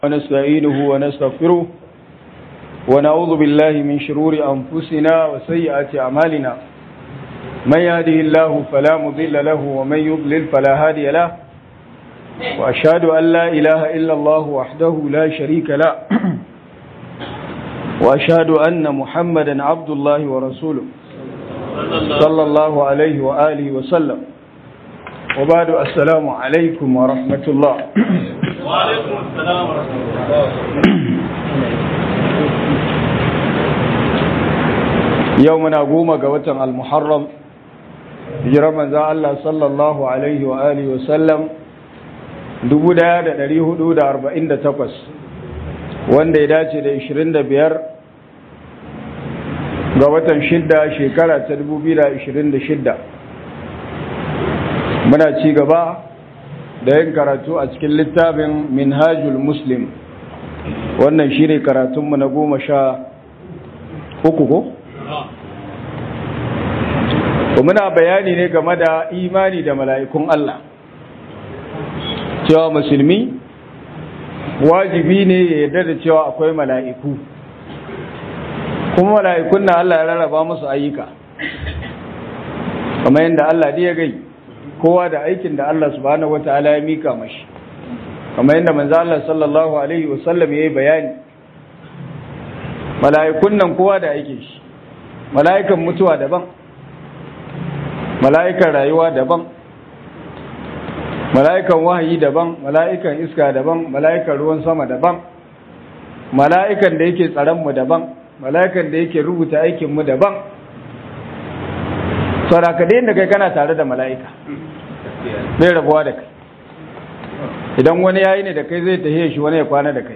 ونستعينه ونستغفره ونعوذ بالله من شرور أنفسنا وسيئات أعمالنا من يهده الله فلا مضل له ومن يضلل فلا هادي له وأشهد أن لا إله إلا الله وحده لا شريك له وأشهد أن محمدا عبد الله ورسوله صلى الله عليه وآله وسلم وبعد السلام عليكم ورحمة الله وعليكم السلام ورحمة الله يومنا قوم قوة المحرم hijirar manzan Allah sallallahu Alaihi wa Alihi wasallam 1448 wanda ya dace da 25 ga watan shidda shekara ta 2026 muna ci gaba da yin karatu a cikin littafin minhajul muslim wannan shi ne karatunmu na goma sha uku ko? muna bayani ne game da imani da mala'ikun Allah cewa musulmi wajibi ne ya yarda da cewa akwai mala'iku kuma mala'ikun na Allah ya rarraba musu ayyuka kamar yadda Allah ya gai kowa da aikin da Allah subhanahu wata'ala ya mika mashi kamar yadda manzo Allah sallallahu alaihi wasallam ya yi bayani mala'ikun nan kowa da aikin shi mala'ikan mutuwa daban mala'ikan rayuwa daban mala'ikan wahayi daban mala'ikan iska daban mala'ikan ruwan sama daban mala'ikan da yake tsaronmu daban mala'ikan da yake rubuta aikinmu daban sauraka da yadda kai kana tare da mala'ika bai rabuwa da kai idan wani yayi ne da kai zai tahiye shi wani ya kwana da kai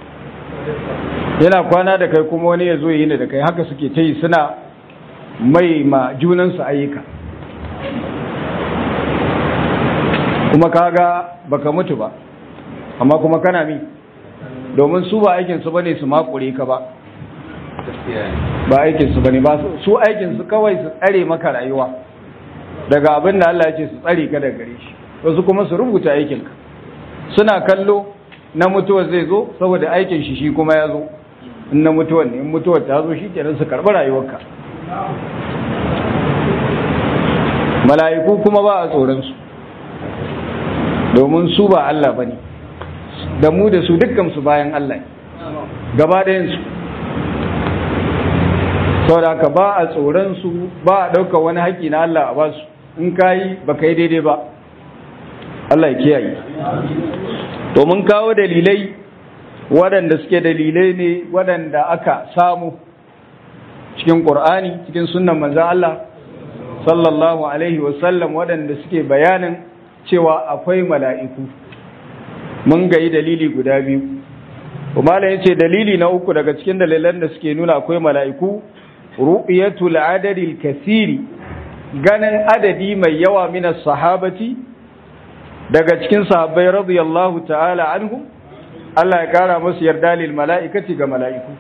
yana kwana da kai kuma wani ya zo yi ne da kai haka suke ta yi suna mai ma junansu ayyuka kuma kaga baka mutu ba amma kuma kana mi domin su ba aikinsu bane su makure ka ba ba aikinsu bane ba su aikinsu kawai su tsare maka rayuwa daga abin da Allah ya ce su tsare ka daga gare shi wasu kuma su rubuta aikinka suna kallo na mutuwar zai zo saboda aikin shi shi kuma ya zo in na mutuwar ne in mutuwar ta zo shi kenan su karɓi rayuwarka mala'iku kuma ba a tsoronsu domin su ba Allah ba ne da mu da su dukkansu bayan Allah gaba ɗayansu sau da ba a tsoronsu ba a ɗauka wani haƙƙi na Allah a basu in ka yi ba ka yi daidai ba Allah ya kiyaye domin kawo dalilai waɗanda suke dalilai ne waɗanda aka samu cikin ƙur'ani cikin sunan manzan Allah sallallahu alaihi wasallam waɗanda suke bayanin cewa akwai mala'iku mun gayi dalili guda biyu kuma ya ce dalili na uku daga cikin dalilan da suke nuna akwai mala'iku ru'yatul adadil kasiri ganin adadi mai yawa minas sahabati daga cikin sahabbai radiyallahu ta'ala anhu Allah ya kara musu yarda lil mala'ikati ga mala'iku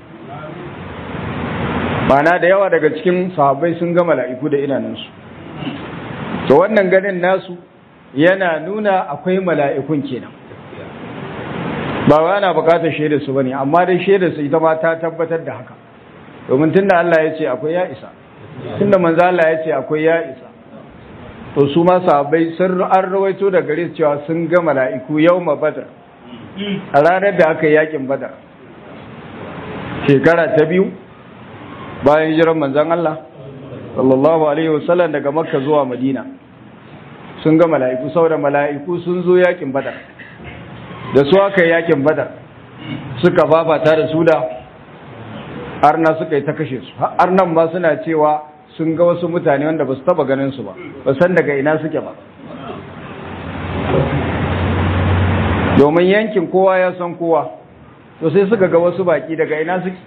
Mana da yawa daga cikin sahabbai sun ga mala'iku da idanunsu to wannan ganin nasu yana nuna akwai mala'ikun kenan ba wa ana bukatar shaida su bane amma dai shaida su ita ma ta tabbatar da haka domin tunda Allah ya ce akwai ya isa tunda manzo Allah ya ce akwai ya isa to su ma sahabbai sun an rawaito da gare su cewa sun ga mala'iku yawma badr a ranar da aka yi yakin badar shekara ta biyu bayan jiran manzon Allah sallallahu alaihi wasallam daga makka zuwa madina sun ga mala'iku saboda mala'iku sun zo yakin badar da su aka yi yakin badar suka fafata da su da arna suka yi ta kashe su arnan ma suna cewa sun ga wasu mutane wanda ba su taba ganin su ba ba san daga ina suke ba domin yankin kowa ya san kowa to sai suka ga wasu baki daga ina suke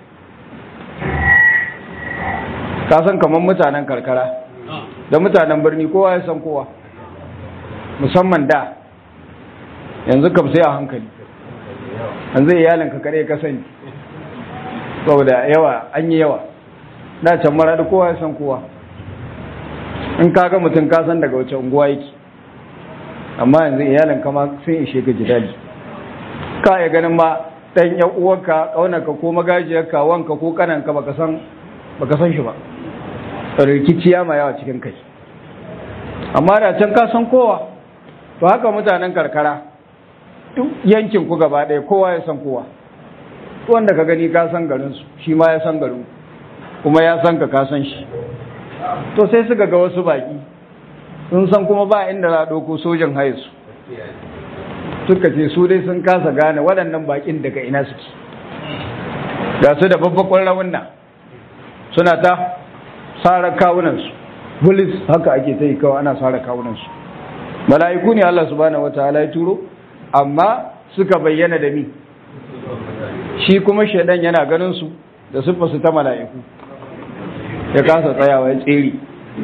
ka san kamar mutanen karkara da mutanen birni kowa ya san kowa musamman da yanzu kam sai a hankali yanzu iyalinka kare ka sani saboda yawa an yi yawa da can mara da kowa ya san kowa in ka ga mutum ka san daga wace unguwa yake amma yanzu iyalin kama sun ishe ka jidali ka ya ganin ma dan yan uwarka kaunarka ko magajiyarka wanka ko kananka baka san baka san shi ba rikiciya ma yawa cikin kai amma da can ka san kowa to haka mutanen karkara duk yankin ku gaba ɗaya kowa ya san kowa wanda ka gani ka san garin su shi ma ya san garin kuma ya san ka ka san shi to sai suka ga wasu baki sun san kuma ba inda za a ɗauko sojan haye su suka ce su dai sun kasa gane waɗannan bakin daga ina suke ga su da babbakon rawunna suna ta sara kawunansu bulis haka ake ta yi kawai ana sara kawunansu mala'iku ne Allah subhanahu wataala ya turo amma suka bayyana da mi shi kuma shaidan yana ganin su da su ta mala'iku ya kasa tsayawa ya tsere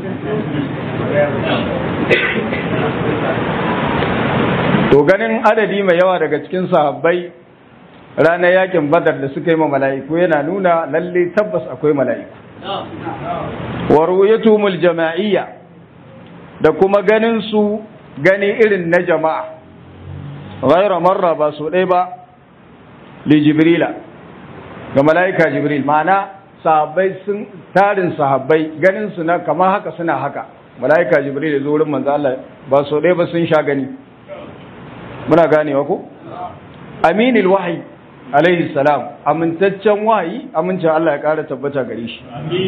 to ganin adadi mai yawa daga cikin sahabbai ranar yakin badar da suka yi ma mala'iku yana nuna lalle tabbas akwai mala'iku wa ru'yatumul jama'iyya da kuma ganin su gani irin na jama'a ghayra marra ba su dai ba li jibrila ga mala'ika jibril ma'ana sahabbai sun tarin sahabbai ganin su na kamar haka suna haka mala'ika jibril ya zo wurin manzo Allah ba su dai ba sun sha gani muna ganewa ko aminil wahyi alaihi salam amintaccen wahayi amincin Allah ya kara tabbata gare shi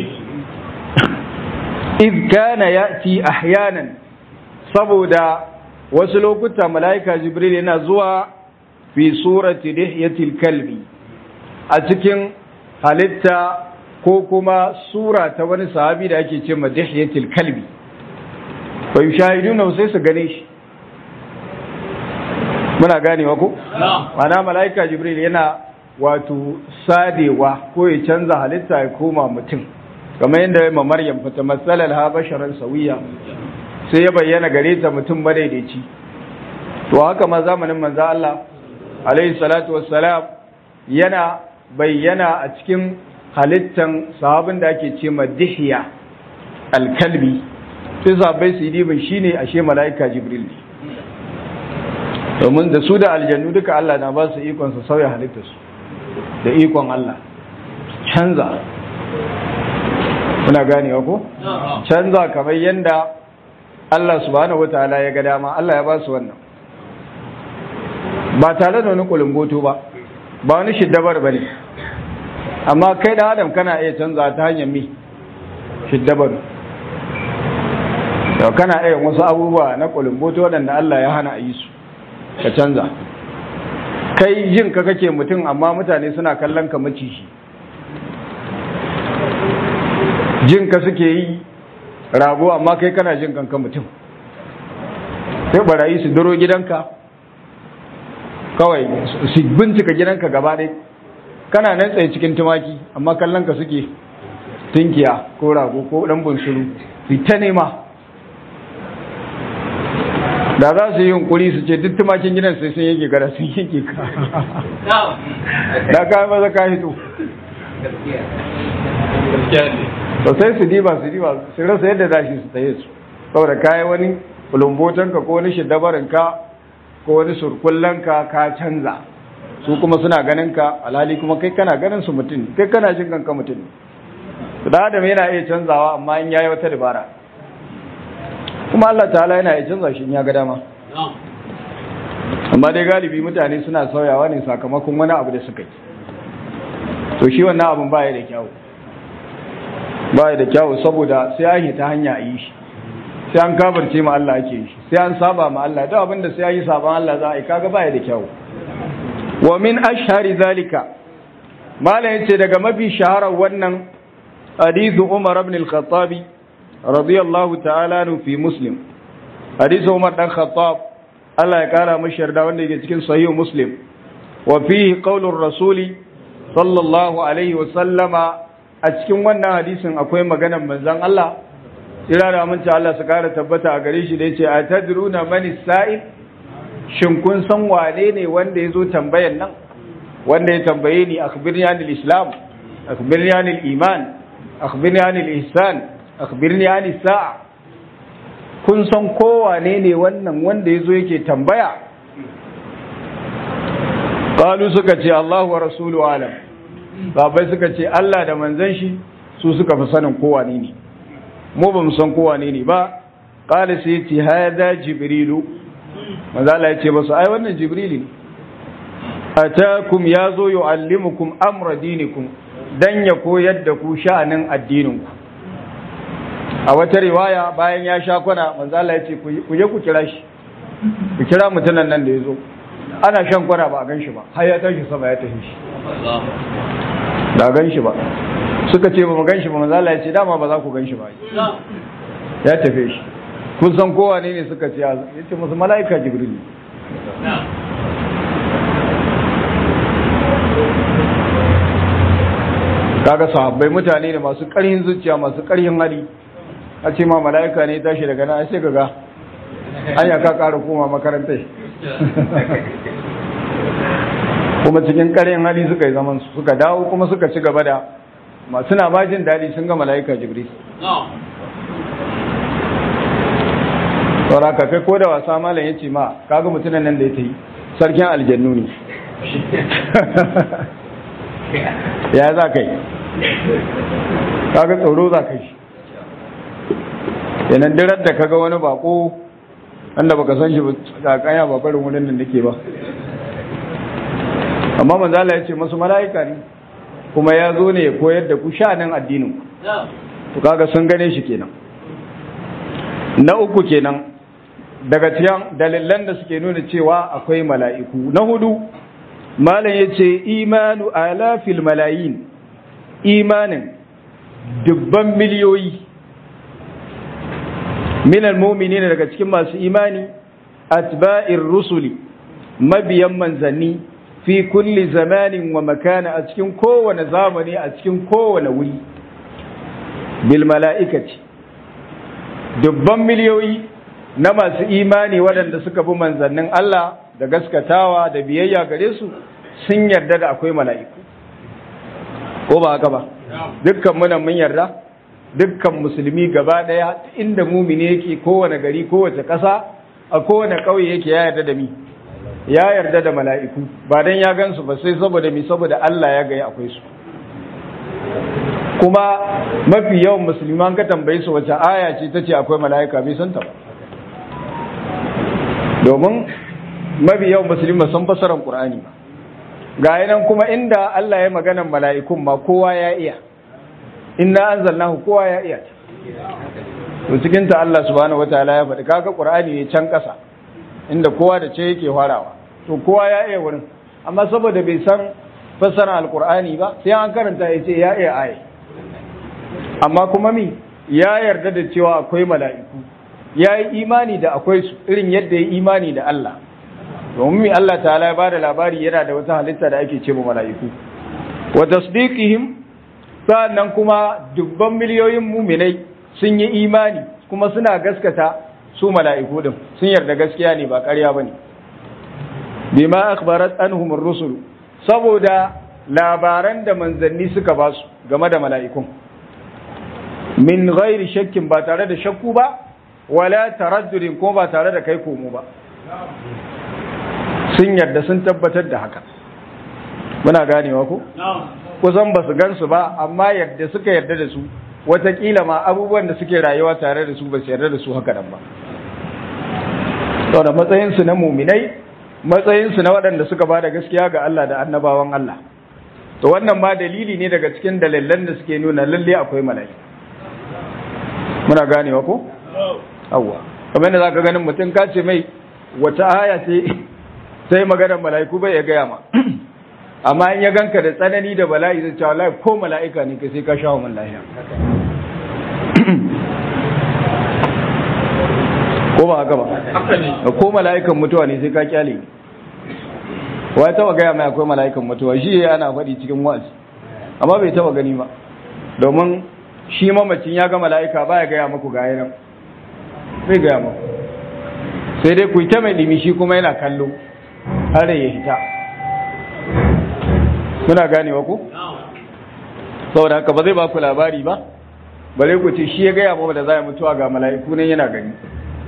iz kana yati ahyanan saboda wasu lokuta malaika jibril yana zuwa fi surati dihyatil kalbi a cikin halitta ko kuma sura ta wani sahabi da ake ce ma dihyatil kalbi fa yushahiduna sai su gane shi muna ganewa ko mana malaika jibril yana wato sadewa ko ya canza halitta ya koma mutum kamar yadda ya ma maryam fata matsalar ha basharan sawiya sai ya bayyana gare ta mutum madaidaici to haka ma zamanin manzo Allah alaihi salatu wassalam yana bayyana a cikin halittan sahabin da ake ce ma dihya alkalbi sai sahabbai su yi dibin shine ashe malaika jibril ne domin da su da aljannu duka Allah na ba su ikon su sauya halittarsu da ikon Allah canza kuna ganewa ko canza kamar yadda Allah subhanahu wataala ya ga dama Allah ya ba su wannan ba tare da wani kulumboto ba ba wani shiddabar ba ne amma kai da adam kana iya canza ta hanyar mi shiddabar kana iya wasu abubuwa na kulumboto waɗanda Allah ya hana a yi su ka canza kai jin ka kake mutum amma mutane suna kallon ka maciji jin ka suke yi rago amma kai kana jin kanka mutum sai barayi su duro gidanka kawai su bincika gidanka gaba ɗaya kana nan tsaye cikin tumaki amma kallon ka suke tunkiya ko rago ko ɗan bunsuru su ta nema da za su yi yunkuri su ce duk tumakin gidan sai sun yake gara sun yake ka da ka maza ka hito to sai su diba su diba su rasa yadda za shi su tsaye su saboda kayi wani kulumbotan ka ko wani shidabarin ka ko wani surkullan ka ka canza su kuma suna ganin ka alhali kuma kai kana ganin su mutum kai kana jin kanka mutum da adam yana iya canzawa amma in yayi wata dabara kuma Allah ta'ala yana ya canza shi ya ga dama amma dai galibi mutane suna sauyawa ne sakamakon wani abu da suka yi to shi wannan abin baya da kyawu baya da kyawu saboda sai an yi ta hanya a yi shi sai an kabarce ma Allah ake yi shi sai an saba ma Allah duk abin da sai an yi saban Allah za a yi kaga baya da kyawu wa min ashhari zalika malam yace daga mafi shaharar wannan hadithu Umar ibn al-Khattabi radiyallahu ta'ala nu fi muslim hadisi Umar dan Khattab Allah ya kara mashi yarda wanda yake cikin sahih muslim wa fihi qaulur rasuli sallallahu alaihi wa sallama a cikin wannan hadisin akwai maganar manzon Allah ira da aminci Allah su kara tabbata a gare shi da yace atadruna man sa'il shin kun san wane ne wanda yazo tambayan nan wanda ya tambaye ni akhbirni anil islam akhbirni anil iman akhbirni anil ihsan akhbirni ani sa'a kun san kowane ne wannan wanda yazo yake tambaya qalu suka ce Allahu wa rasulu alam sahabbai suka ce Allah da manzon shi su suka fi sanin kowa ne ne mu ba mu san kowa ne ne ba qala sai ce hada jibrilu manzo Allah ya ce basu ai wannan jibrili ne atakum yazo yuallimukum amra dinikum dan ya koyar da ku sha'anin addinin ku a wata riwaya bayan ya sha kwana manzo Allah ya ce ku je ku kira shi ku kira mutunan nan da yazo ana shan kwana ba a gan shi ba har ya tashi sama ya tafi shi ba gan shi ba suka ce ba mu gan shi ba manzo Allah ya ce dama ba za ku gan shi ba ya tafe shi kun san kowa ne ne suka ce ya ce musu mala'ika jibril kaga sahabbai mutane ne masu ƙarhin zuciya masu ƙarhin hali a ce ma mala'ika ne tashi daga nan sai kaga anya ka ƙara koma makarantar kuma cikin ƙarhin hali suka yi zaman suka dawo kuma suka ci gaba da masu na majin daɗi sun ga mala'ika jibril saura ka kai ko da wasa malam ya ce ma kaga mutumin nan da ya ta yi sarkin aljannu ne ya za ka yi kaga tsoro za ka yi yanar dirar da kaga wani bako wanda baka san shi ba kanya ba barin wurin da nake ba amma manzala ya ce masu mala'ika ne kuma ya zo ne ya koyar da ku sha'anin addinin to kaga sun gane shi kenan na uku kenan daga cikin dalilan da suke nuna cewa akwai mala'iku na hudu malam ya ce imanu alafil malayin imanin dubban miliyoyi minal mumini daga cikin masu imani atba'ir rusuli mabiyan manzanni fi kulli zamanin wa makana a cikin kowane zamani a cikin kowane wuri bil mala'ikaci dubban miliyoyi na masu imani waɗanda suka bi manzannin Allah da gaskatawa da biyayya gare su sun yarda da akwai mala'iku ko ba haka ba dukkan muna mun yarda dukkan musulmi gaba ɗaya inda mumini yake kowane gari kowace ƙasa a kowane ƙauye yake ya yarda da mi ya yarda da mala'iku ba dan ya gansu ba sai saboda mi saboda Allah ya gaya akwai su kuma mafi yawan musulman ka tambaye su wace aya ce ta ce akwai mala'ika bai santa ba domin mafi yawan musulman sun fasarar ƙur'ani ba ga nan kuma inda Allah ya maganan mala'ikun ma kowa ya iya inna anzalnahu kowa ya iya to cikin ta Allah subhanahu wataala ya faɗi kaga ƙur'ani ne can ƙasa inda kowa da ce yake farawa to kowa ya iya wurin amma saboda bai san fasarar alƙur'ani ba sai an karanta ya ce ya iya aya amma kuma mi ya yarda da cewa akwai mala'iku ya yi imani da akwai su irin yadda ya imani da Allah domin mi Allah ta'ala ya bada labari yana da wata halitta da ake ce mala'iku wa tasdiqihim sannan kuma dubban miliyoyin muminai sun yi imani kuma suna gaskata su mala'iku din sun yarda gaskiya ne ba ƙarya bane bima akhbarat anhum ar-rusul saboda labaran da manzanni suka ba su game da mala'ikun min ghairi shakkin ba tare da shakku ba wala taraddudin ko ba tare da kai komo ba sun yarda sun tabbatar da haka muna ganewa ko kusan ba su gansu ba amma yadda suka yarda da su watakila ma abubuwan da suke rayuwa tare da su ba su yarda da su haka nan ba saboda matsayinsu na muminai matsayinsu na waɗanda suka ba da gaskiya ga Allah da annabawan Allah to wannan ma dalili ne daga cikin dalilan da suke nuna lalle akwai mala'ika muna ganewa ko awwa kamar yadda zaka ganin mutum ka ce mai wata aya ce sai maganar mala'iku bai ya gaya ma amma in ya ganka da tsanani da bala'i zai ce wallahi ko mala'ika ne kai sai ka shawo min lafiya ko ba haka ba ko mala'ikan mutuwa ne sai ka kyale wa ya taba gaya mai akwai mala'ikan mutuwa shi ana faɗi cikin wa'azi amma bai taba gani ba domin shi mamacin ya ga mala'ika ba ya gaya maku ga yanan bai gaya maku sai dai ku yi ta mai ɗimi shi kuma yana kallo har ya hita muna ganewa ku saboda haka ba zai ba ku labari ba bare ku ce shi ya gaya mawa da za a mutuwa ga mala'iku nan yana gani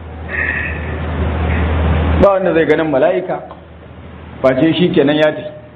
ba wanda zai ganin mala'ika face shi kenan ya ce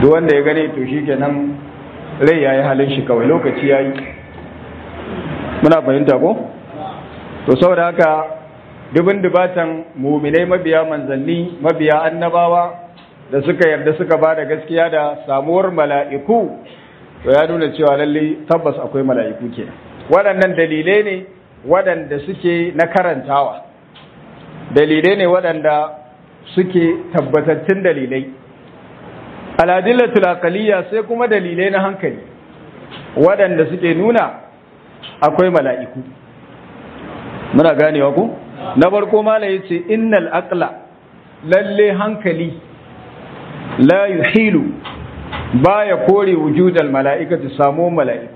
duk wanda ya gane to shi kenan rai ya yi halin shi kawai lokaci ya yi muna fahimta ko to saboda haka dubin dubatan muminai mabiya manzanni mabiya annabawa da suka yarda suka ba da gaskiya da samuwar mala'iku to ya nuna cewa lalle tabbas akwai mala'iku kenan waɗannan dalilai ne waɗanda suke na karantawa dalilai ne waɗanda suke tabbatattun dalilai aladillatul aqaliyya sai kuma dalilai na hankali waɗanda suke nuna akwai mala'iku muna ganewa ku na farko mala yace innal aqla lalle hankali la yuhilu baya kore wujudal mala'ikati samu mala'iku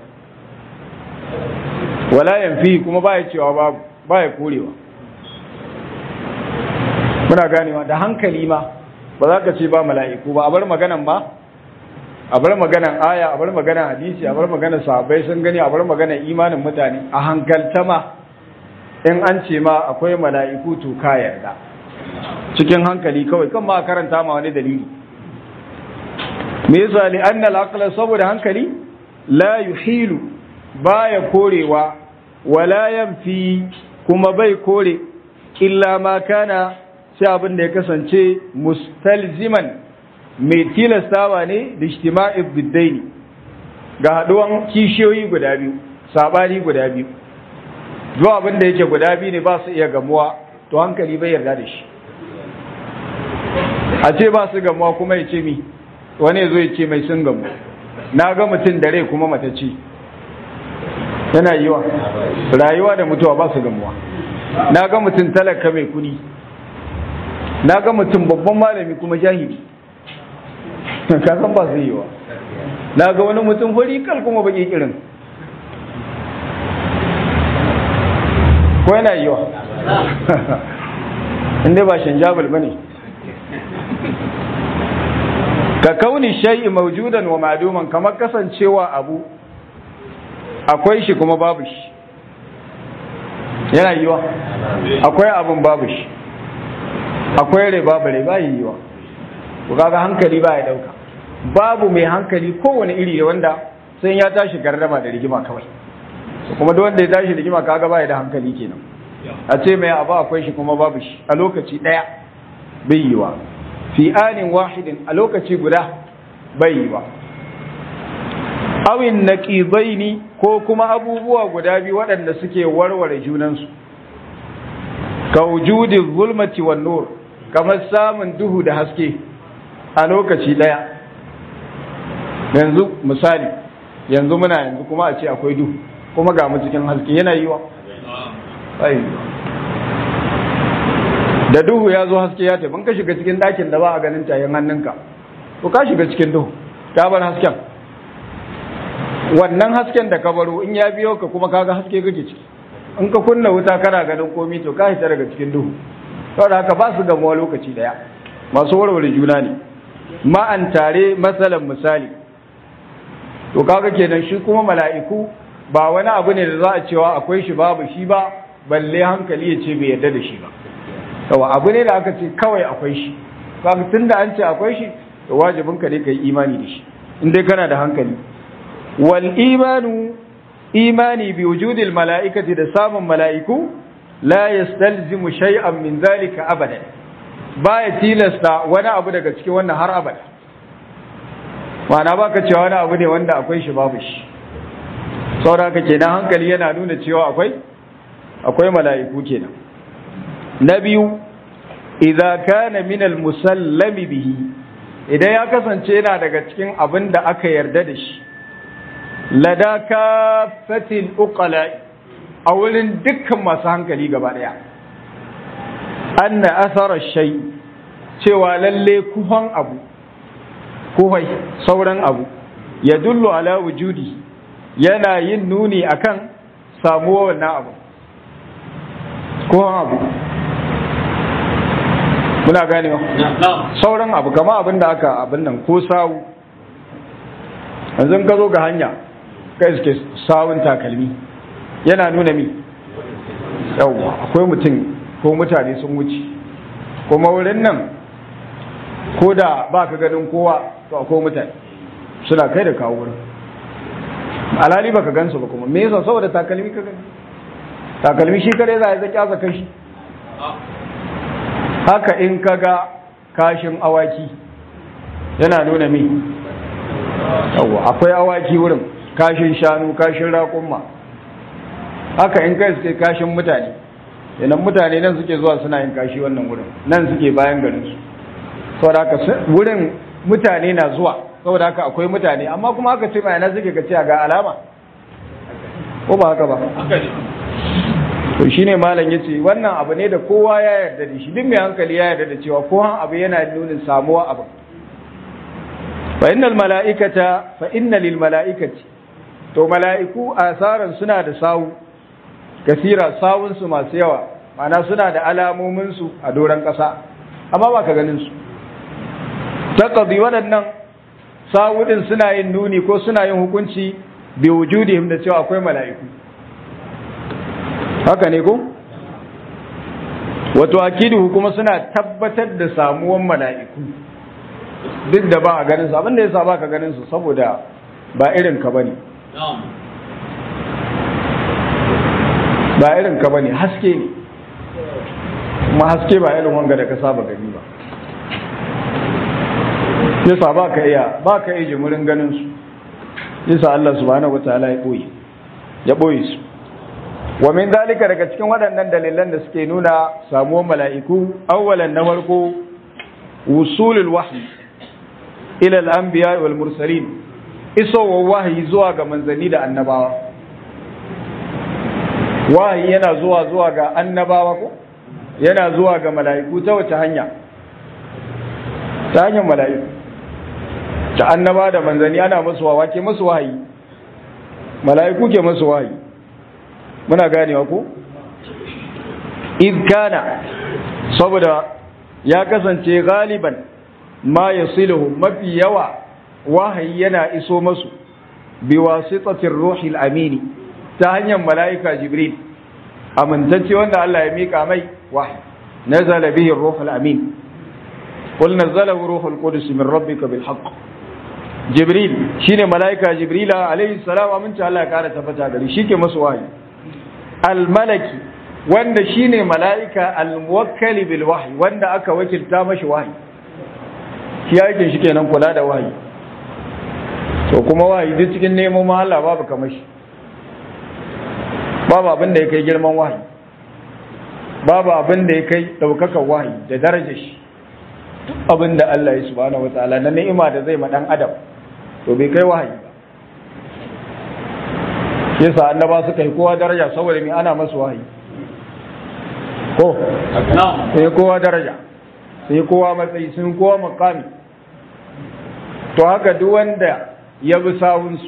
wala yanfi kuma baya cewa babu baya korewa muna ganewa da hankali ma ba za ka ce ba mala'iku ba a bar maganan ma a bar maganan aya a bar maganan hadisi a bar maganan sahabbai sun gani a bar maganan imanin mutane a hankalta ma in an ce ma akwai mala'iku to ka yarda cikin hankali kawai kan ma karanta ma wani dalili me yasa li annal aqla saboda hankali la yuhilu baya korewa wala yanfi kuma bai kore illa ma kana sai abin da ya kasance mustalziman mai tilastawa ne da ijtima'i biddaini ga haduwan kishiyoyi guda biyu sabani guda biyu zuwa abin da yake guda biyu ne ba su iya gamuwa to hankali bai yarda da shi a ce ba su gamuwa kuma ya ce mi wani zo ya ce mai sun gamu na ga mutum da rai kuma matacce yana yiwa rayuwa da mutuwa ba su gamuwa na ga mutum talaka mai kudi na ga mutum babban malami kuma jahili kasan ba su yiwa na ga wani mutum kal kuma baki kirin ko yana yiwa inda ba shanjabal ba ne ka kauni shay'i maujudan wa ma'duman kamar kasancewa abu akwai shi kuma babu shi yana yiwa akwai abun babu shi akwai rai babu rai bayi yiwa ku kaga hankali ba ya dauka babu mai hankali kowane iri wanda sai ya tashi gardama da rigima kawai kuma duk wanda ya tashi rigima kaga ba ya da hankali kenan a ce mai abu akwai shi kuma babu shi a lokaci daya bai yiwa fi anin wahidin a lokaci guda bai yiwa awin naqibaini ko kuma abubuwa guda biyu waɗanda suke warware junansu ka wujudin zulmati wan nur kamar samun duhu da haske a lokaci ɗaya yanzu misali yanzu muna yanzu kuma a ce akwai duhu kuma ga mu cikin haske yana yiwa da duhu ya zo haske ya tafi ka shiga cikin ɗakin da ba a ganin tayin hannunka to ka shiga cikin duhu ka bar hasken wannan hasken da ka baro in ya biyo ka kuma kaga haske kake ciki in ka kunna wuta kana ganin komi to ka hita daga cikin duhu saboda haka ba su gamuwa lokaci daya masu warware juna ne ma'an tare matsalan misali to kaga kenan shi kuma mala'iku ba wani abu ne da za a cewa akwai shi babu shi ba balle hankali ya ce bai yarda da shi ba yawa abu ne da aka ce kawai akwai shi kaga tunda an ce akwai shi to wajibin ka ne ka yi imani da shi in dai kana da hankali wal imanu imani bi wujudil mala'ikati da samun mala'iku la yastalzimu shay'an min zalika abadan baya tilasta wani abu daga cikin wannan har abada ma'ana baka cewa wani abu ne wanda akwai shi babu shi saboda kenan hankali yana nuna cewa akwai akwai mala'iku kenan na biyu idza kana min al musallami bihi idan ya kasance yana daga cikin abin da aka yarda da shi lada kafatil uqala a wurin dukkan masu hankali gaba daya anna athara shay cewa lalle kuhan abu kuhai sauran abu ya dullu ala wujudi yana yin nuni akan samuwa wannan abu kuhan abu muna ganewa sauran abu kama abin da aka abin nan ko sawu yanzu ka zo ga hanya kai suke sawun takalmi yana nuna mi yawwa akwai mutum ko mutane sun wuce kuma wurin nan ko da ba ka ganin kowa to akwai mutane suna kai da kawo wurin alhali baka gansu ba kuma me yasa saboda takalmi ka gani takalmi shi kare za a zaki asa kashi haka in ka ga kashin awaki yana nuna mi yawa akwai awaki wurin kashin shanu kashin raƙumma haka in kai suke kashin mutane yanan mutane nan suke zuwa suna yin kashi wannan wurin nan suke bayan garinsu saboda haka wurin mutane na zuwa saboda haka akwai mutane amma kuma haka ce mai suke ka ce ga alama ko ba haka ba to shine malam yace wannan abu ne da kowa ya yarda da shi duk mai hankali ya yarda da cewa kowa abu yana nuna samuwa abu fa innal mala'ikata fa inna lil mala'ikati to mala'iku asaran suna da sawu kasira sawun su masu yawa ma'ana suna da alamomin su a doran kasa amma ba ka ganin su taqdi waɗannan sawudin suna yin nuni ko suna yin hukunci bi wujudihim da cewa akwai mala'iku haka ne ko wato akidu kuma suna tabbatar da samuwan mala'iku duk da ba a ganin su abinda yasa ba ka ganin su saboda ba irin ka bane ba irin ka bane haske ne kuma haske ba irin wanga da ka saba gani ba yasa ba ka iya ba ka iya jimurin ganin su yasa Allah subhanahu wataala ya boye ya boye su wa min dalika daga cikin waɗannan dalilan da suke nuna samuwar mala'iku awwalan na farko wusulul wahyi ila al-anbiya wal mursalin isowar wahayi zuwa ga manzanni da annabawa wahayi yana zuwa zuwa ga annabawa ko yana zuwa ga mala'iku ta wace hanya ta hanyar mala'iku ta annaba da manzanni ana musu wawa ke musu wahayi mala'iku ke musu wahayi muna ganewa ko kana saboda ya kasance galiban ma yasiluhu mafi yawa wahayi yana iso masu bi wasitatir ruhil amini ta hanyar mala'ika jibril amintacce wanda Allah ya mika mai wahayi nazala bihi ruhul amin قل نزله روح القدس من ربك بالحق جبريل شيني ملائكة جبريل عليه السلام أمنت الله كانت تفتا قال شيكي مسواي الملكي wanda shine mala'ika al-muwakkali bil wahyi wanda aka wakilta mashi wahyi shi yake shi kenan kula da wahyi to kuma wahyi duk cikin neman ma Allah babu kamar shi babu abin da ya kai girman wahyi babu abin da ya kai daukakan wahyi da darajar shi abin da Allah ya subhanahu wataala na ni'ima da zai ma dan adam to bai kai wahayi ba yasa annaba suka yi kowa daraja saboda me ana masu wahayi ko sai kowa daraja sai kowa matsayi sun kowa makami to haka duk wanda ya bi sawunsu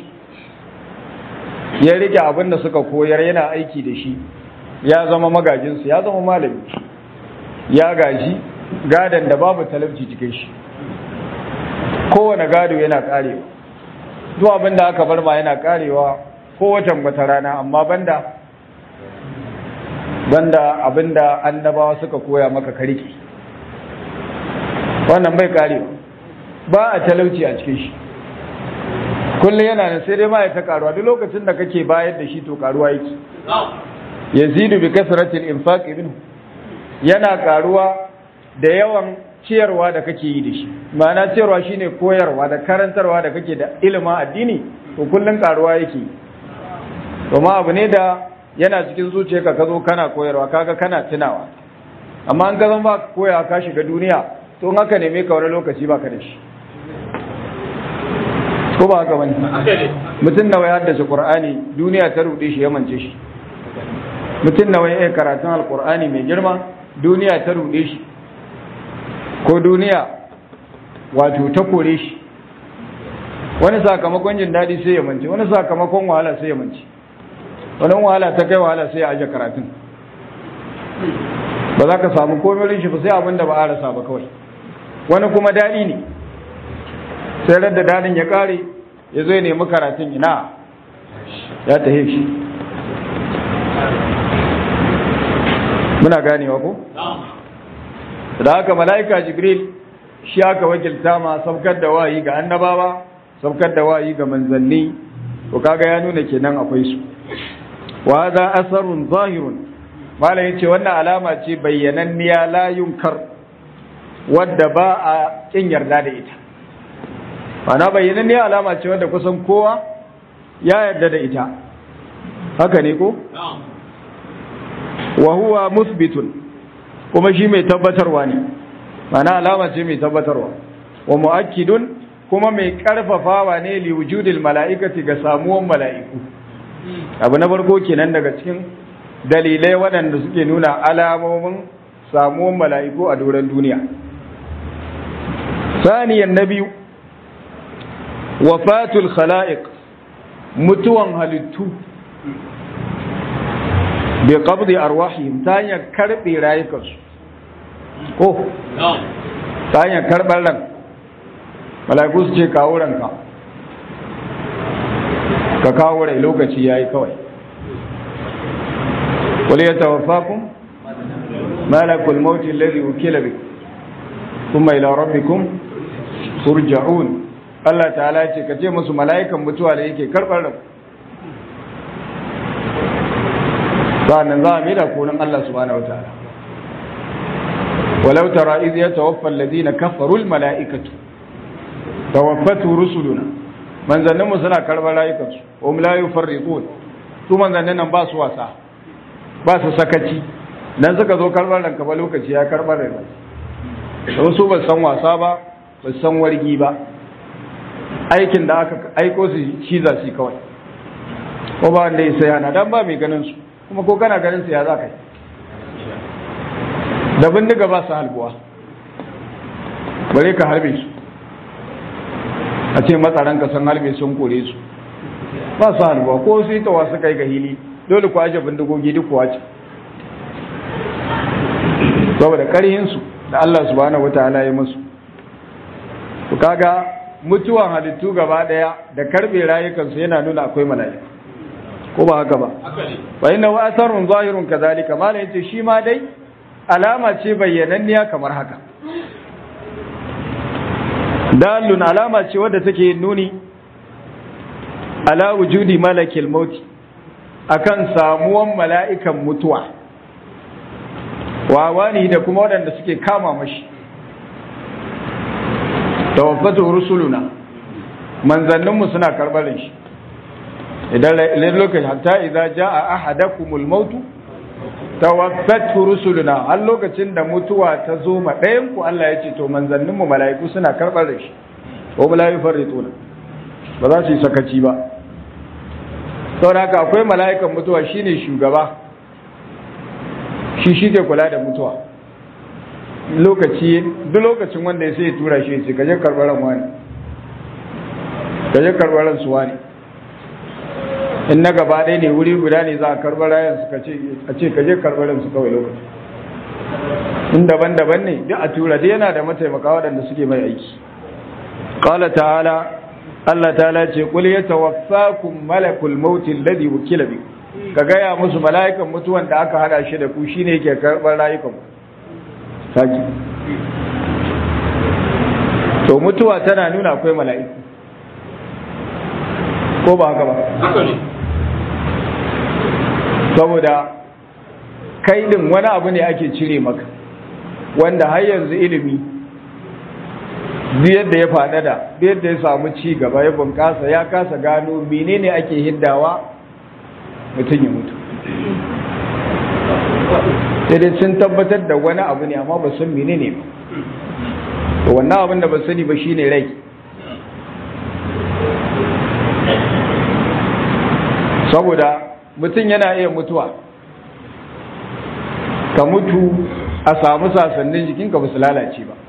ya rike abin da suka koyar yana aiki da shi ya zama magajinsu ya zama malami ya gaji gadon da babu talabci cikin shi kowane gado yana karewa zuwa abin da aka bar ma yana karewa kowace wata rana amma banda banda abinda annabawa suka koya maka kariki wannan bai karewa ba a talauci a cikin shi kullum yana nan sai dai ma ya ta karuwa duk lokacin da kake bayar da shi to karuwa yake yazidu bi kasratil infaq minhu yana karuwa da yawan ciyarwa da kake yi da shi ma'ana ciyarwa shine koyarwa da karantarwa da kake da ilimin addini to kullum karuwa yake kuma abu ne da yana cikin zuciyarka ka zo kana koyarwa kaga kana tunawa amma an gazan ba koya ka shiga duniya to in haka neme ka wani lokaci baka da shi ko ba haka bane mutum nawa ya haddace qur'ani duniya ta rude shi ya mance shi mutum nawa ya karatun alqur'ani mai girma duniya ta rude shi ko duniya wato ta kore shi wani sakamakon jin daɗi sai ya mance wani sakamakon wahala sai ya mance wani wahala ta kai wahala sai ya aje karatun ba za ka samu komai shi ba sai abin da ba a rasa ba kawai wani kuma daɗi ne sai da daɗin ya ƙare ya zo ya nemi karatun ina ya tahe shi muna ganewa ko? da haka mala'ika jibril shi aka wakilta ma saukar da wayi ga annabawa saukar da wayi ga manzanni to kaga ya nuna kenan akwai su wa hadha asarun zahirun malam yace wannan alama ce bayyananniya la yunkar wadda ba a kin yarda da ita ana bayyananniya alama ce wadda kusan kowa ya yarda da ita haka ne ko wa huwa musbitun kuma shi mai tabbatarwa ne mana alama ce mai tabbatarwa wa mu'akkidun kuma mai karfafawa ne li wujudil mala'ikati ga samuwan mala'iku abu na farko kenan daga cikin dalilai waɗanda suke nuna alamomin samuwan mala'iku a doron duniya saniyan na biyu wafatul khala'iq mutuwan halittu bi qabdi arwahihim ta hanyar karbe rayukansu ko ta hanyar karɓar ran mala'iku su ce kawo ranka ka kawo rai lokaci yayi kawai wal yatawaffakum malakul maut alladhi wukila bi thumma ila rabbikum turja'un Allah ta'ala ce ka ce musu mala'ikan mutuwa da yake karɓar ran sa'annan za a mai da konin Allah subhanahu wa ta'ala walau tara iz yatawaffa alladhina kafaru almala'ikatu tawaffatu rusuluna manzannin mu suna karbar rayukansu hum la yufarriqun su manzannin nan ba su wasa ba su sakaci dan suka zo karbar ranka ba lokaci ya karbar ranka don su ba san wasa ba ba san wargi ba aikin da aka aiko su shi za su kawai ko ba wanda ya sai hana dan ba mai ganin su kuma ko kana ganin su ya za ka yi da bindiga ba su halbuwa bare ka harbe su a ce matsaran ka san harbe sun kore su ba su halbuwa ko su yi tawa su kai ga hili dole ku aje bindigogi duk kuwa ce saboda karhinsu da Allah subhanahu wataala ya musu ku kaga mutuwan halittu gaba daya da karbe rayukansu yana nuna akwai mala'ika ko ba haka ba wa inna wa asarun zahirun kadhalika malai yace shi ma dai alama ce bayyananniya kamar haka dalun alama ce wadda take nuni ala wujudi malakil maut akan samuwan mala'ikan mutuwa wawani da kuma waɗanda suke kama mashi tawaffatu rusuluna manzanninmu suna karbarin shi idan lokaci hatta idan jaa ahadakumul mautu tawaffatu rusuluna har lokacin da mutuwa ta zo ma ɗayan ku Allah ya ce to manzannin mu mala'iku suna karɓar da shi ko la yufarrituna ba za su yi sakaci ba saboda haka akwai mala'ikan mutuwa shine shugaba shi shi ke kula da mutuwa lokaci duk lokacin wanda ya sai ya tura shi ya ce kaje karɓar ran wani kaje karɓar ran su wani in na gaba ɗaya ne wuri guda ne za a karɓar rayan su a ce ka je karɓar su kawai lokaci in daban-daban ne duk a tura dai yana da mataimaka waɗanda suke mai aiki qala ta'ala Allah ta'ala ce qul yatawaffakum malakul maut alladhi wukila bi ka gaya musu mala'ikan mutuwan da aka hada shi da ku shine yake karɓar rayukan saki to mutuwa tana nuna akwai mala'iku ko ba haka ba haka ne saboda kai din wani abu ne ake cire maka wanda har yanzu ilimi duk yadda ya faɗaɗa duk yadda ya samu ci gaba ya bunƙasa ya kasa gano menene ake hiddawa mutum ya mutu sai dai sun tabbatar da wani abu ne amma ba san menene ba to wannan abin da ba sani ba shine rai saboda mutum yana iya mutuwa ka mutu a samu sasannin jikinka ba su lalace ba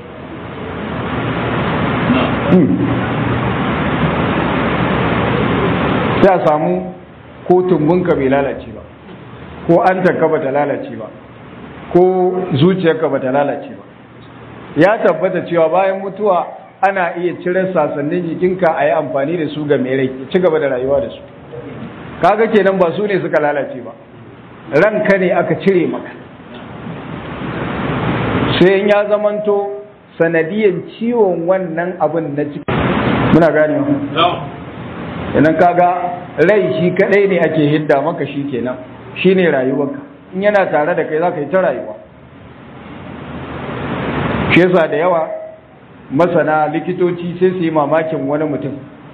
sai a samu ko tumbinka bai lalace ba ko an taka ba ta lalace ba ko zuciyarka ba ta lalace ba ya tabbata cewa bayan mutuwa ana iya cire sasannin jikinka a yi amfani da su ga mai rai ci gaba da rayuwa da su kaga kenan ba su ne suka lalace ba ranka ne aka cire maka sai in ya zamanto sanadiyan ciwon wannan abin na ciki muna gane na'am idan kaga rai shi kadai ne ake hidda maka shi kenan shine rayuwarka in yana tare da kai zaka yi ta rayuwa shi yasa da yawa masana likitoci sai su yi mamakin wani mutum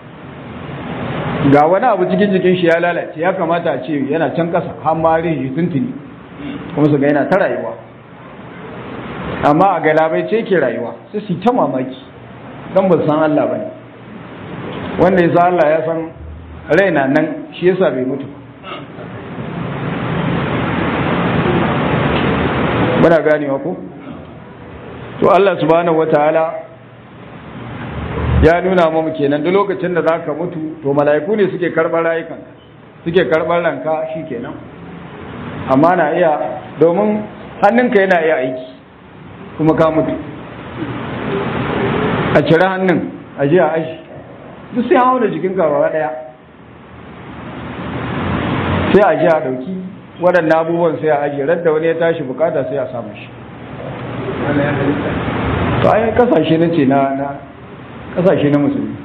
ga wani abu cikin jikin shi ya lalace ya kamata a ce yana can kasa har ma rin shi tuntuni kuma su ga yana ta rayuwa amma a galabai ce ke rayuwa sai su yi ta mamaki don ba su san Allah ba ne wanda ya san Allah ya san raina nan shi yasa bai mutu muna ganewa ko to Allah subhanahu wataala ya nuna mu kenan duk lokacin da zaka mutu to mala'iku ne suke karɓar rayukan suke karɓar ranka shikenan amma na iya domin hannunka yana iya aiki kuma ka mutu a cire hannun a je a ashi duk sai hawa da jikin gaba daya sai a ji a dauki waɗannan abubuwan sai a ajiye radda wani ya tashi bukata sai a samu shi to ai kasashe na ce na na kasashe na musulmi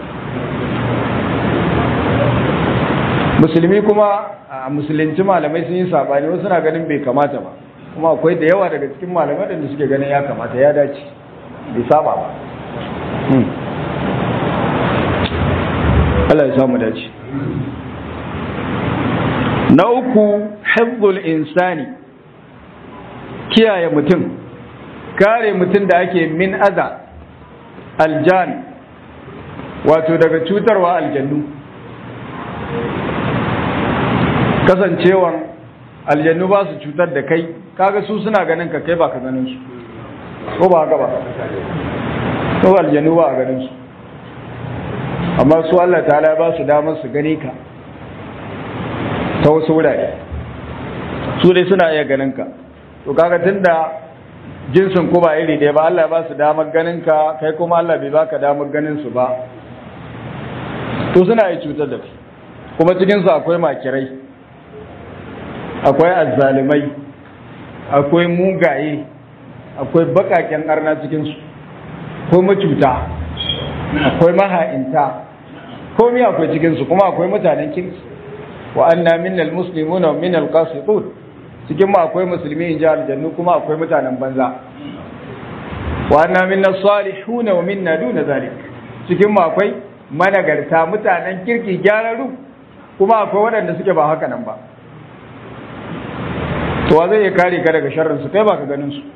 musulmi kuma a musulunci malamai sun yi sabani wasu na ganin bai kamata ba kuma akwai da yawa daga cikin malamai da suke ganin ya kamata ya dace bai saba ba Allah ya samu dace na uku hifzul insani kiyaye mutum kare mutum da ake min aza aljan wato daga cutarwa aljannu kasancewan aljannu ba su cutar da kai kaga su suna ganin ka kai ba ka ganin su ko ba haka ba ko aljannu ba a ganin su amma su Allah ta'ala ba su damar su gane ka ta wasu wurare su dai suna iya ganin ka to kaga tunda jinsin ku ba iri ɗaya ba Allah ba su damar ganin ka kai kuma Allah bai baka damar ganin su ba to suna iya cutar da kai kuma cikin su akwai makirai akwai azzalimai akwai mugaye akwai bakaken arna cikin su akwai macuta akwai maha'inta komai akwai cikin su kuma akwai mutanen kirki wa anna minnal muslimuna wa minnal qasitun cikin mu akwai musulmi in ji aljannu kuma akwai mutanen banza wa anna minna salihuna wa minna duna zalik cikin mu akwai managarta mutanen kirki gyararu kuma akwai waɗanda suke ba haka nan ba to wa zai iya kare ka daga sharrin su kai ba ka ganin su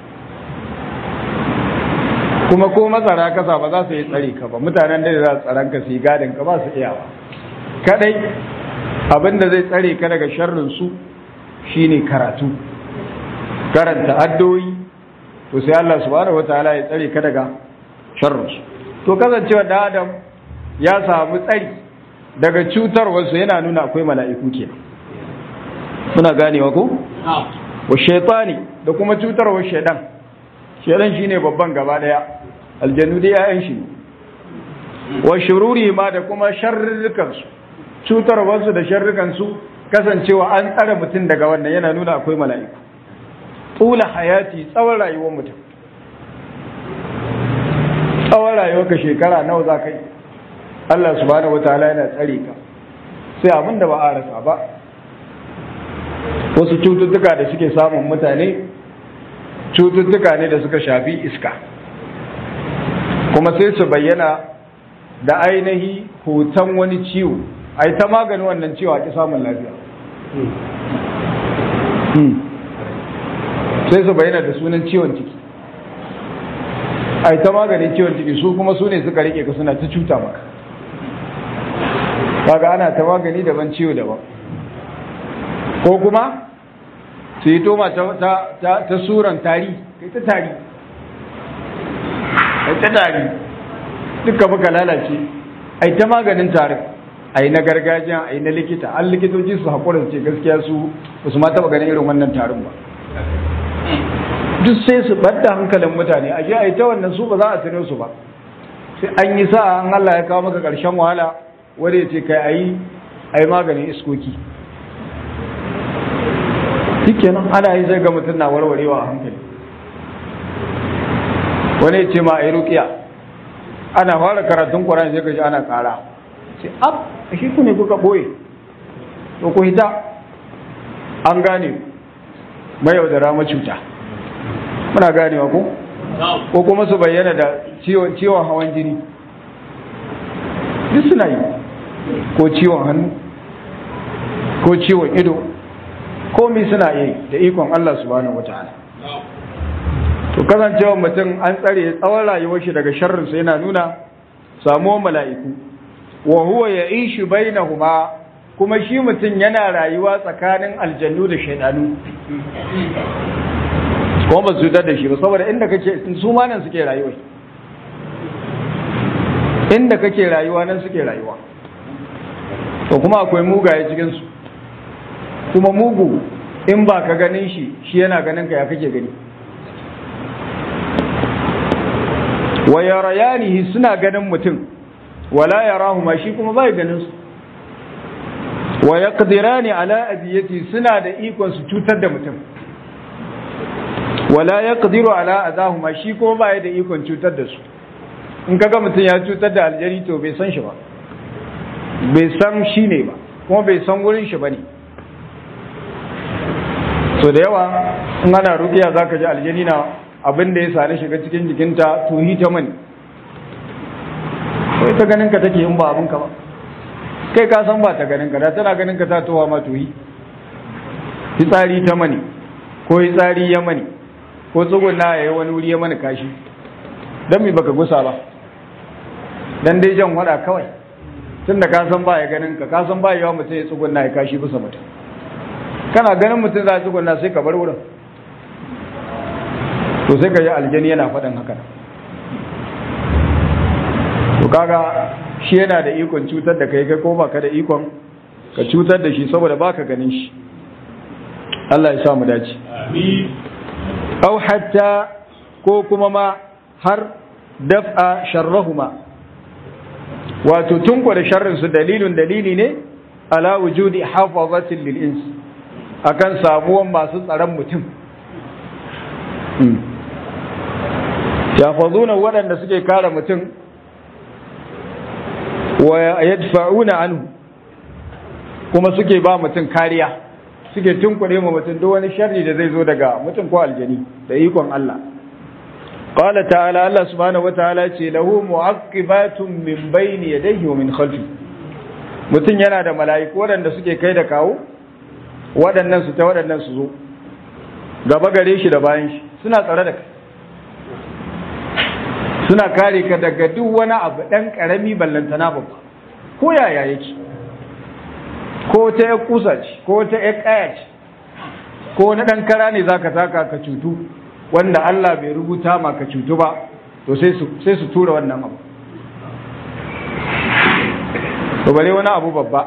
kuma ko matsara kasa ba za su yi tsare ka ba mutanen da za su tsaron ka su yi gadin ka ba su iya ba kadai abin da zai tsare ka daga sharrin su shine karatu karanta addoyi to sai Allah subhanahu wataala ya tsare ka daga sharrin su to kasancewa da Adam ya samu tsari daga cutarwar su yana nuna akwai mala'iku kenan muna ganewa ko wa shaytani da kuma cutarwar shaydan shaydan shine babban gaba daya aljannu dai yayan shi wa shururi ma da kuma sharrukan su cutarwar su da sharrukan su kasancewa an tsare mutum daga wannan yana nuna akwai mala'iku tula hayati tsawon rayuwar mutum tsawon rayuwar ka shekara nawa za ka yi Allah subhanahu wataala yana tsare ka sai abin da ba a rasa ba wasu cututtuka da suke samun mutane cututtuka ne da suka shafi iska kuma sai su bayyana da ainihi hoton wani ciwo a ta maganin wannan ciwo a ki samun lafiya sai su bayyana da sunan ciwon ciki a ta maganin ciwon ciki su kuma su ne suka rike ka suna ta cuta maka kaga ana ta magani daban ciwo daban ko kuma su yi toma ta, ta, suran tari kai ta tari kai ta tari duka muka lalace ai ta maganin tarin ai na gargajiya ai na likita an likitoci su haƙura su ce gaskiya su ba su ma taɓa ganin irin wannan tarin ba duk sai su ɓadda hankalin mutane a ji a yi ta wannan su ba za a sane su ba sai an yi sa'a an Allah ya kawo maka ƙarshen wahala wanda ya ce kai a yi a yi maganin iskoki duk kenan ana yi zai ga mutum na warwarewa a hankali wani ya ce ma a yi rukiya ana fara karatun ƙwarar sai ka ji ana ƙara ce ab a shi ku ne kuka ɓoye to ku hita an gane mai yaudara macuta muna ganewa ko ko kuma su bayyana da ciwon hawan jini duk suna yi ko ciwon hannu ko ciwon ido komi suna yi da ikon Allah subhanahu wataala to kasancewa mutum an tsare tsawon rayuwar shi daga sharrinsa yana nuna samuwar mala'iku wa huwa ya'ishu bainahuma kuma shi mutum yana rayuwa tsakanin aljannu da shaidanu kuma ba su da shi ba saboda inda kake su ma nan suke rayuwa inda kake rayuwa nan suke rayuwa to kuma akwai mugaye cikin su kuma mugu in ba ka ganin shi shi yana ganin ka ya kake gani wa yarayanihi suna ganin mutum wala yarahu ma shi kuma bai ganin su wa yaqdirani ala abiyati suna da ikon su cutar da mutum wala yaqdiru ala adahuma shi kuma bai da ikon cutar da su in kaga mutum ya cutar da aljari to bai san shi ba bai san shi ne ba kuma bai san wurin shi bane so da yawa in ana rukiya zaka ji aljani na abin da ya sare shiga cikin jikinta tuhi ta mani ko ita ganin ka take in ba abin ka ba kai ka san ba ta ganin ka da tana ganin ka ta towa ma tuhi fitsari ta mani ko fitsari ya mani ko tsuguna ya yi wani wuri ya mani kashi don mi baka gusa ba dan dai jan wada kawai tun da ka san ba ya ganin ka ka san ba yawa mutum ya tsuguna ya kashi bisa mutum kana ganin mutum za a tsuguna sai ka bar wurin to sai ka yi aljani yana faɗin haka to kaga shi yana da ikon cutar da kai kai ko baka da ikon ka cutar da shi saboda baka ganin shi Allah ya sa mu dace aw hatta ko kuma ma har daf'a sharrahuma wato tunko da sharrin su dalilun dalili ne ala wujudi hafazatin lil ins akan samuwan masu tsaron mutum yafazuna waɗanda suke kare mutum wa yadfa'una anhu kuma suke ba mutum kariya suke tunkure ma mutum duk wani sharri da zai zo daga mutum ko aljani da ikon Allah qala ta'ala Allah subhanahu wataala ce lahu mu'aqibatun min bayni yadayhi wa min khalfi mutum yana da mala'iku waɗanda suke kai da kawo waɗannan su ta waɗannan su zo gaba gare shi da bayan shi suna tsare da kai suna kare ka daga duk wani abu ɗan ƙarami ballantana babba ko yaya yake ko ta ya kusa ce ko ta ya ƙaya ce ko na ɗan kara ne za ka taka ka cutu wanda Allah bai rubuta ma ka cutu ba to sai su tura wannan abu to bare wani abu babba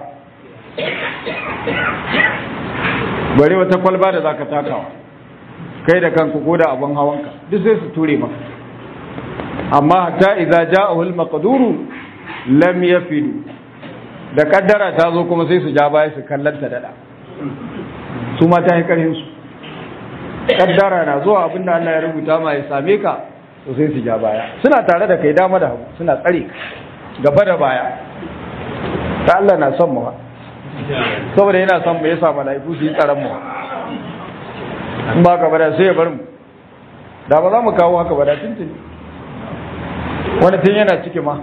bare wata kwalba da za ka takawa kai da kanku ko da abin hawanka duk sai su ture maka amma hatta idza ja'ahu al-maqduru lam yafidu da kaddara ta zo kuma sai su ja baya su kallanta dada su ma ta yi karhin su kaddara na zuwa abinda Allah ya rubuta ma ya same ka to sai su ja baya suna tare da kai dama da hagu suna tsare gaba da baya ta Allah na son mu saboda yana son mu yasa mala'iku su yi tsaron mu in ba ka bada sai ya bar mu da ba za mu kawo haka ba da tuntuni wani tun yana ciki ma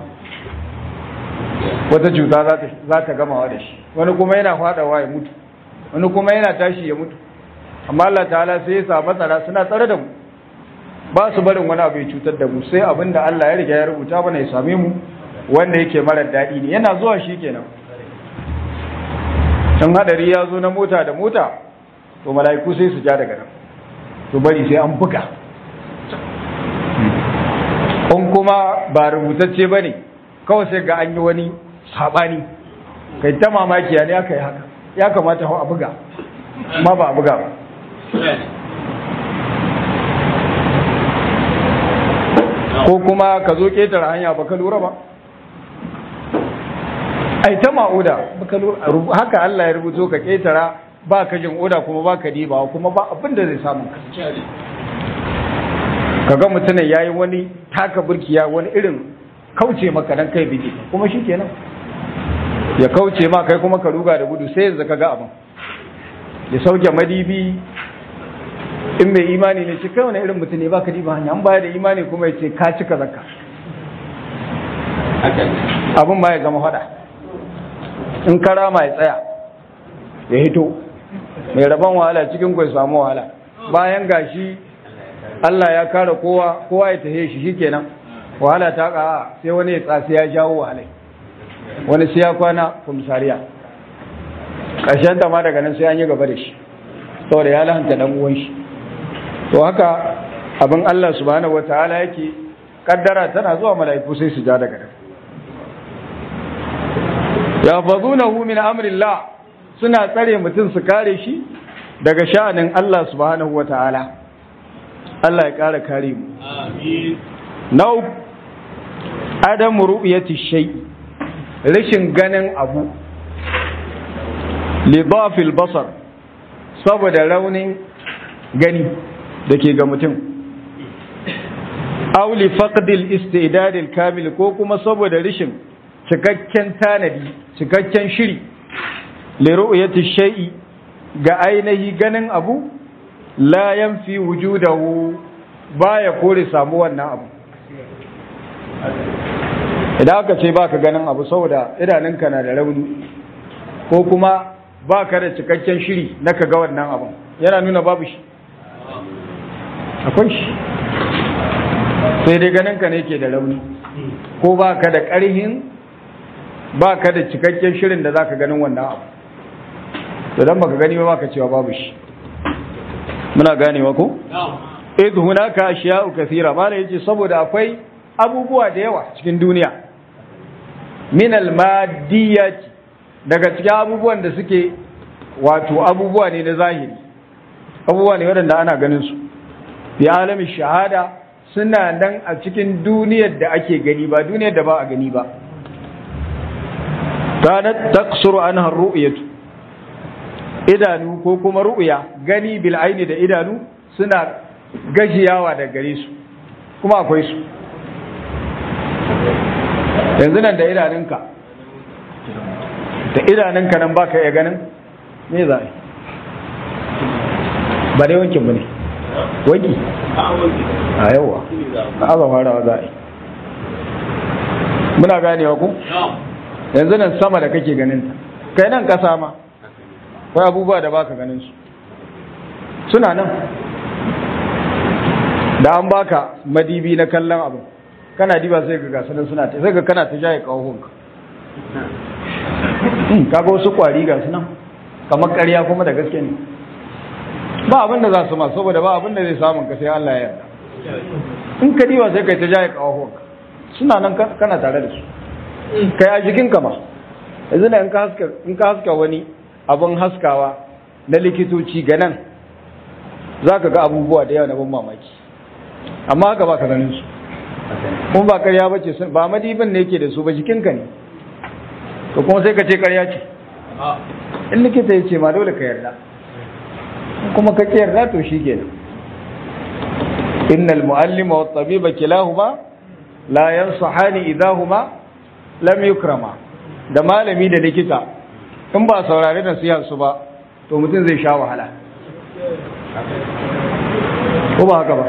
wata cuta za ta gamawa da shi wani kuma yana fadawa ya mutu wani kuma yana tashi ya mutu amma Allah ta'ala sai ya sa matsara suna tsare da mu ba su barin wani abu ya cutar da mu sai abin da Allah ya riga ya rubuta mana ya same mu wanda yake marar daɗi ne yana zuwa shi kenan can hadari ya zo na mota da mota to mala'iku sai su ja daga nan to bari sai an buga in kuma ba rubutacce ba ne kawai sai ga an yi wani saɓani kai ta mamaki ne aka yi haka ya kamata hau a buga ma ba a buga ba ko kuma ka zo ƙetare hanya ba ka lura ba ai ta ma'uda haka Allah ya rubuto ka ƙetara ba ka jin oda kuma ba ka diba kuma ba abin da zai samu kaga mutumin yayi wani taka burkiya wani irin kauce maka dan kai biki kuma shikenan ya kauce ma kai kuma ka ruga da gudu sai yanzu kaga abin ya sauke madibi in mai imani ne ce kai wani irin mutum ne baka diba hanya an baya da imani kuma ya ce ka cika zakka abin ma ya zama fada in karama ya tsaya ya hito mai rabon wahala cikin kwai samu wahala bayan gashi Allah ya kare kowa kowa ya tahe shi shikenan wahala ta ka sai wani ya tsasi ya jawo wahalai wani sai ya kwana kumsariya ƙarshen ta ma daga nan sai an yi gaba da shi saboda ya lahanta dan uwan shi to haka abin Allah subhanahu wataala yake kaddara tana zuwa mala'iku sai su ja daga nan ya fazunahu min amrillah suna tsare mutum su kare shi daga sha'anin Allah subhanahu wataala Allah ya kara kare mu Amin. na uku adamu ru'yati shay rashin ganin abu li dhafil basar saboda raunin gani da ke ga mutum aw li faqdil istidad al kamil ko kuma saboda rashin cikakken tanadi cikakken shiri li ru'yati shay'i ga ainihi ganin abu la yanfi wujudahu baya kore samu wannan abu idan aka ce baka ganin abu saboda idanunka na da rauni ko kuma baka da cikakken shiri na ka ga wannan abu yana nuna babu shi akwai shi sai dai ganinka ne ke da rauni ko baka da ƙarhin baka da cikakken shirin da zaka ganin wannan abu to dan baka gani ba baka cewa babu shi muna ganewa ko idh hunaka ashiya'u kathira mala yace saboda akwai abubuwa da yawa cikin duniya min al-maddiyati daga cikin abubuwan da suke wato abubuwa ne na zahiri abubuwa ne waɗanda ana ganin su fi alamin shahada suna nan a cikin duniyar da ake gani ba duniyar da ba a gani ba kanat taqsuru anha ar-ru'yatu idanu ko kuma ru'ya gani bil aini da idanu suna gajiyawa da gare su kuma akwai su yanzu nan da idanunka da idanunka nan baka iya ganin me za a yi ba dai wankin ba ne wanki a yawa a aba farawa za a yi muna ganewa ku yanzu nan sama da kake ganin ta kai nan kasa ma akwai abubuwa da baka ganin su suna nan da an baka madibi na kallon abu kana diba sai ga gasu nan suna ta sai ga kana ta jaye kawahunka kaga wasu kwari ga su nan kamar ƙarya kuma da gaske ne ba abin da za su ma saboda ba abin da zai samun ka sai Allah ya yarda in ka diba sai kai ta jaye kawahunka suna nan kana tare da su kai a jikinka ma yanzu na in ka haska wani abin haskawa na likitoci ga nan za ka ga abubuwa da yawa na ban mamaki amma haka ba ka ganin su kuma ba karya ba ce ba madibin ne yake da su ba jikinka ne to kuma sai ka ce karya ce in likita ya ce ma dole ka yarda kuma ka ki yarda to shi kenan innal mu'allima wat tabiba kilahuma la yansahani idahuma lam yukrama da malami da likita in ba saurare da su ba to mutum zai sha wahala ko ba haka ba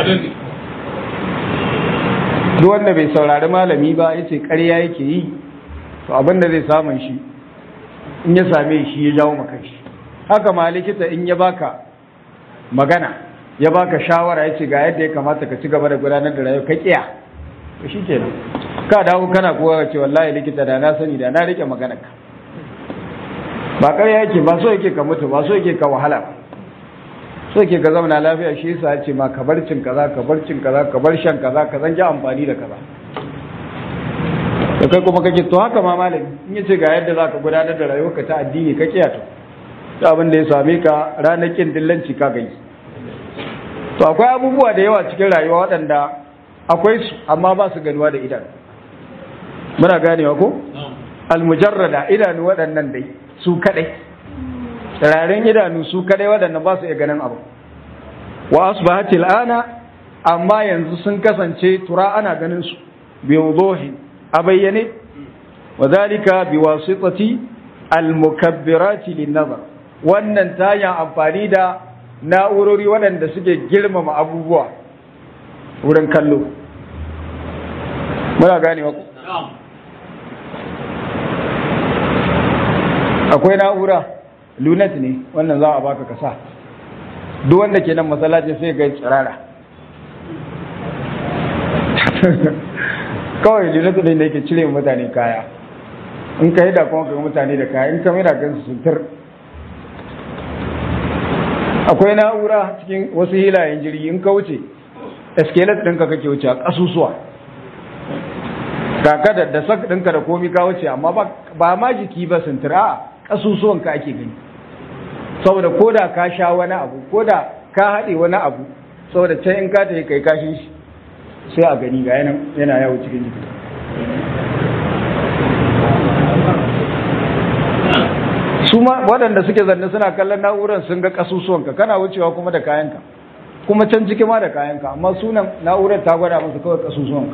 duk wanda bai saurari malami ba ya ce ƙarya yake yi to abinda zai samun shi in ya same shi ya jawo maka shi haka ma likita in ya baka magana ya baka shawara ya ce ga yadda ya kamata ka ci gaba da gudanar da rayuwa ka kiya to shi kenan ka dawo kana kowa ce wallahi likita da na sani da na rike maganar ka ba ƙarya yake ba so yake ka mutu ba so yake ka wahala ba so yake ka zauna lafiya shi yasa ya ce ma ka bar cin kaza ka bar cin kaza ka bar shan kaza ka zan ji amfani da kaza da kai kuma kake to haka ma malami in yace ga yadda zaka gudanar da rayuwarka ta addini ka kiya to to abin da ya same ka ranar kin dillanci ka gani to akwai abubuwa da yawa cikin rayuwa waɗanda akwai su amma ba su ganuwa da idanu muna ganewa ko almujarrada idanu waɗannan dai su kadai tsirarin idanu su kadai waɗannan ba su iya ganin abu wa asbahatil ana amma yanzu sun kasance tura ana ganin su bi wuduhi a bayyane wa zalika bi wasitati al mukabbirati lin nazar wannan ta hanyar amfani da na'urori waɗanda suke girmama abubuwa wurin kallo muna gane ku akwai na'ura lunet ne wannan za a baka kasa duk wanda ke nan masallacin sai ga tsirara kawai lunet ne da yake cire mutane kaya in ka yi da kuma kai mutane da kaya in ka mai da kansu sutur akwai na'ura cikin wasu hilayen jirgi in ka wuce eskelet ɗinka kake wuce a ƙasusuwa kaka da da sak ɗinka da komi ka wuce amma ba ma jiki ba sintir a ƙasusuwan ka ake gani saboda ko da ka sha wani abu ko da ka haɗe wani abu saboda can in ka tafi kai kashin shi sai a gani ga yana yawo cikin jiki su ma waɗanda suke zanne suna kallon na'urar sun ga ƙasusuwanka kana wucewa kuma da kayanka kuma can ciki ma da kayanka amma sunan na'urar ta gwada masa kawai ƙasusuwanka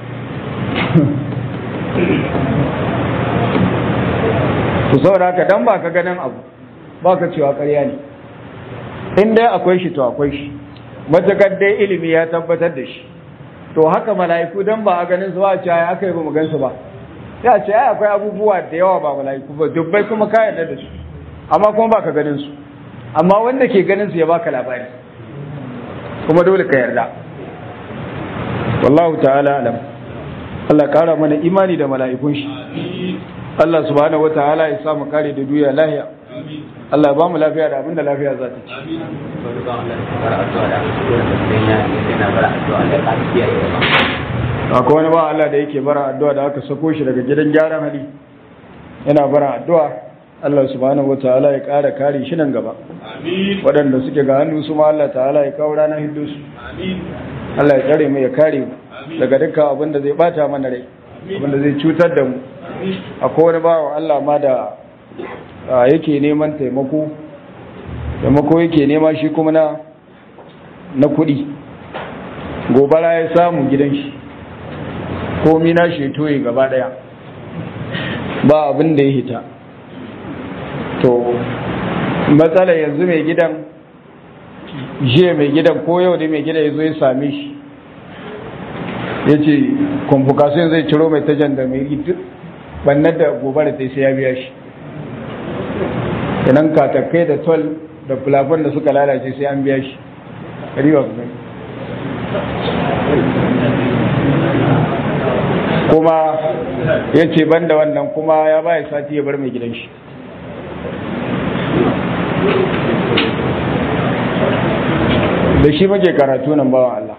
ku saboda haka dan ba ka ganin abu ba ka cewa ƙarya ne in dai akwai shi to akwai shi matakar dai ilimi ya tabbatar da shi to haka mala'iku dan ba a ganin su ba a ce ai aka yi ba mu gansu ba ya ce ai akwai abubuwa da yawa ba mala'iku ba dubbai kuma ka yarda da su amma kuma ba ka ganin su amma wanda ke ganin su ya baka labari kuma dole ka yarda wallahu ta'ala alam Allah kara mana imani da mala'ikun shi Allah subhanahu wataala ya samu kare da duniya lahiya Allah ya ba mu lafiya da abinda lafiya za ta ci akwai wani ba Allah da yake bara addu'a da aka sako shi daga gidan gyaran hali yana bara addu'a Allah subhanahu wataala ya kara kare shi nan gaba waɗanda suke ga hannu su ma Allah ta'ala ya kawo ranar hiddu su Allah ya tsare mu ya kare mu daga dukkan abin da zai bata mana rai abin da zai cutar da mu akwai wani bawa Allah ma da yake neman taimako taimako yake nema shi kuma na na kuɗi gobara ya samu gidan shi komi na shi toye gaba ɗaya ba abin da ya hita to matsala yanzu mai gidan jiya mai gidan ko yau da mai gidan ya zo ya same shi ya ce kwamfukasiyon zai ciro mai ta jandarmeri duk bannar da gobara ta sai ya biya shi idan katakai da tol da fulafon da suka lalace sai an biya shi riwa kuma kuma ya ce ban da wannan kuma ya baya sati ya bar mai gidan shi da shi muke karatu nan bawan Allah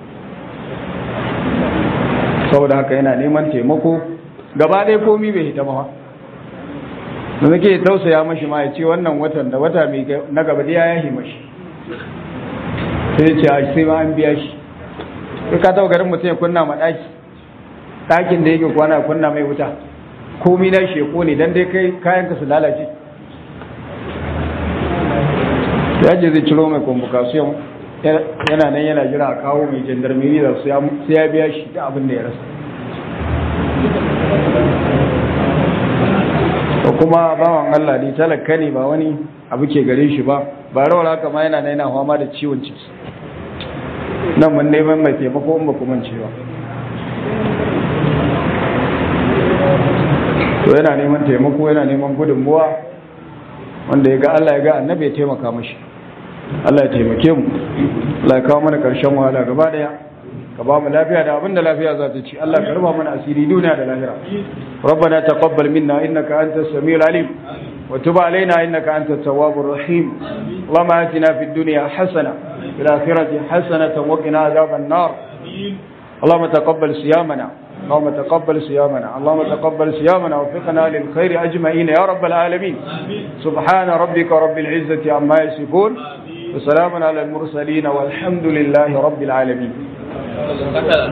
saboda haka yana neman taimako gaba ɗaya komi bai hita ba da nake tausaya mashi ma ya ce wannan watan da wata mai na gaba da ya yahi mashi sai ce a sai ma an biya shi sai ka taɓa garin mutum ya kunna ma ɗaki ɗakin da yake kwana kunna mai wuta komi na shi ya kone dan dai kai kayan ka su lalace ya je zai ciro mai convocation yana nan yana jira a kawo mai jandarmeri da sai ya biya shi da abin da ya rasa ko kuma bawan Allah ne talaka ne ba wani abu ke gare shi ba ba rawar haka ma yana yana fama da ciwon ciki nan mun neman mai taimako in ba kuma cewa to yana neman taimako yana neman gudunmuwa wanda ya ga Allah ya ga annabi ya taimaka mashi Allah ya taimake mu Allah ya kawo mana karshen wahala gaba daya ka ba mu lafiya da abinda lafiya za ta ci Allah ka ruba mana asiri duniya da lahira ربنا تقبل منا إنك أنت السميع العليم وتب علينا إنك أنت التواب الرحيم اللهم آتنا في الدنيا حسنة في الآخرة حسنة وقنا عذاب النار اللهم تقبل صيامنا اللهم تقبل صيامنا اللهم تقبل صيامنا وفقنا للخير أجمعين يا رب العالمين سبحان ربك رب العزة عما يصفون وسلام على المرسلين والحمد لله رب العالمين